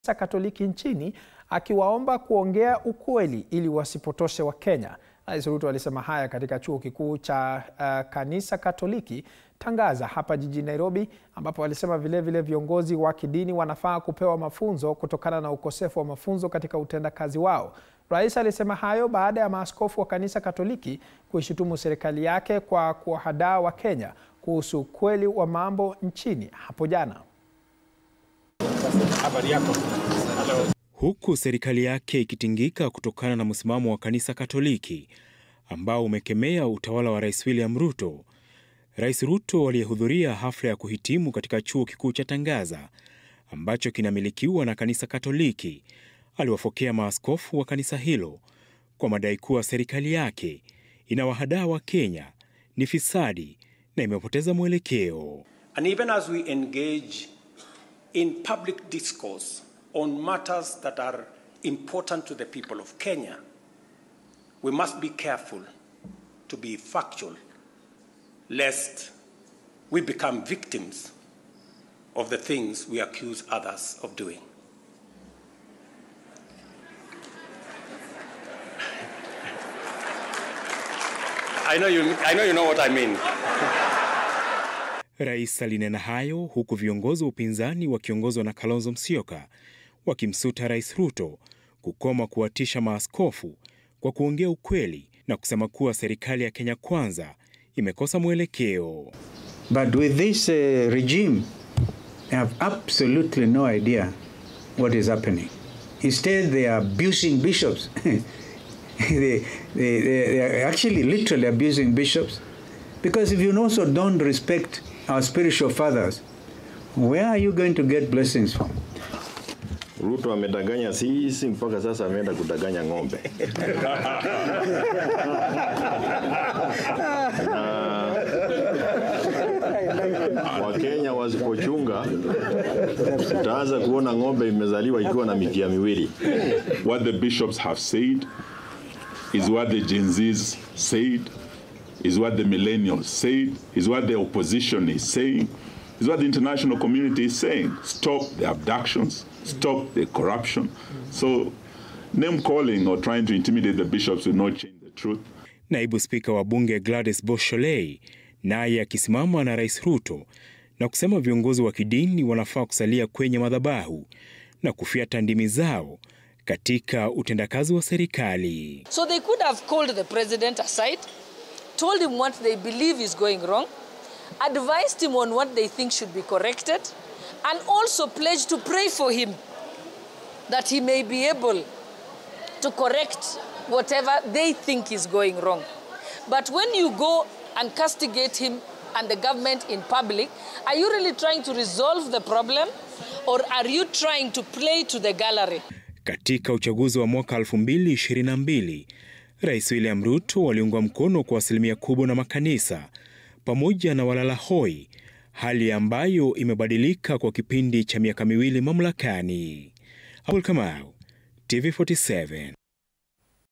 Kanisa Katoliki nchini akiwaomba kuongea ukweli ili wasipotoshe Wakenya. Rais Ruto alisema haya katika chuo kikuu cha uh, Kanisa Katoliki Tangaza hapa jijini Nairobi, ambapo alisema vilevile viongozi wa kidini wanafaa kupewa mafunzo kutokana na ukosefu wa mafunzo katika utendakazi wao. Rais alisema hayo baada ya maaskofu wa Kanisa Katoliki kuishutumu serikali yake kwa kuwahadaa Wakenya kuhusu ukweli wa mambo nchini hapo jana. Huku serikali yake ikitingika kutokana na msimamo wa Kanisa Katoliki ambao umekemea utawala wa Rais William Ruto. Rais Ruto aliyehudhuria hafla ya kuhitimu katika chuo kikuu cha Tangaza ambacho kinamilikiwa na Kanisa Katoliki aliwafokea maaskofu wa kanisa hilo kwa madai kuwa serikali yake inawahadaa Wakenya, ni fisadi na imepoteza mwelekeo. And even as we engage in public discourse on matters that are important to the people of Kenya, we must be careful to be factual, lest we become victims of the things we accuse others of doing. I know you, I know you know what I mean. Rais alinena hayo huku viongozi wa upinzani wakiongozwa na Kalonzo Musyoka wakimsuta Rais Ruto kukoma kuwatisha maaskofu kwa kuongea ukweli na kusema kuwa serikali ya Kenya Kwanza imekosa mwelekeo. But with this uh, regime, they have absolutely no idea what is happening. Instead, they are abusing bishops. they, they, they, they are actually literally abusing bishops. Because if you also don't respect our spiritual fathers, where are you going to get blessings from? Ruto amedanganya sisi mpaka sasa ameenda kudanganya ng'ombe. na Wakenya wasipochunga, tutaanza kuona ng'ombe imezaliwa ikiwa na mikia miwili. What the bishops have said is what the Gen Zs said, is what the millennials said, is what the opposition is saying, is what the international community is saying. Stop the abductions, stop the corruption. So name calling or trying to intimidate the bishops will not change the truth. Naibu Spika wa Bunge Gladys Bosholei naye akisimama na Rais Ruto na kusema viongozi wa kidini wanafaa kusalia kwenye madhabahu na kufyata ndimi zao katika utendakazi wa serikali. So they could have called the president aside, told him what they believe is going wrong, advised him on what they think should be corrected, and also pledged to pray for him that he may be able to correct whatever they think is going wrong. But when you go and castigate him and the government in public, are you really trying to resolve the problem or are you trying to play to the gallery? Katika uchaguzi wa mwaka 2022, Rais William Ruto aliungwa mkono kwa asilimia kubwa na makanisa pamoja na walala hoi, hali ambayo imebadilika kwa kipindi cha miaka miwili mamlakani. Abdul Kamau, TV47.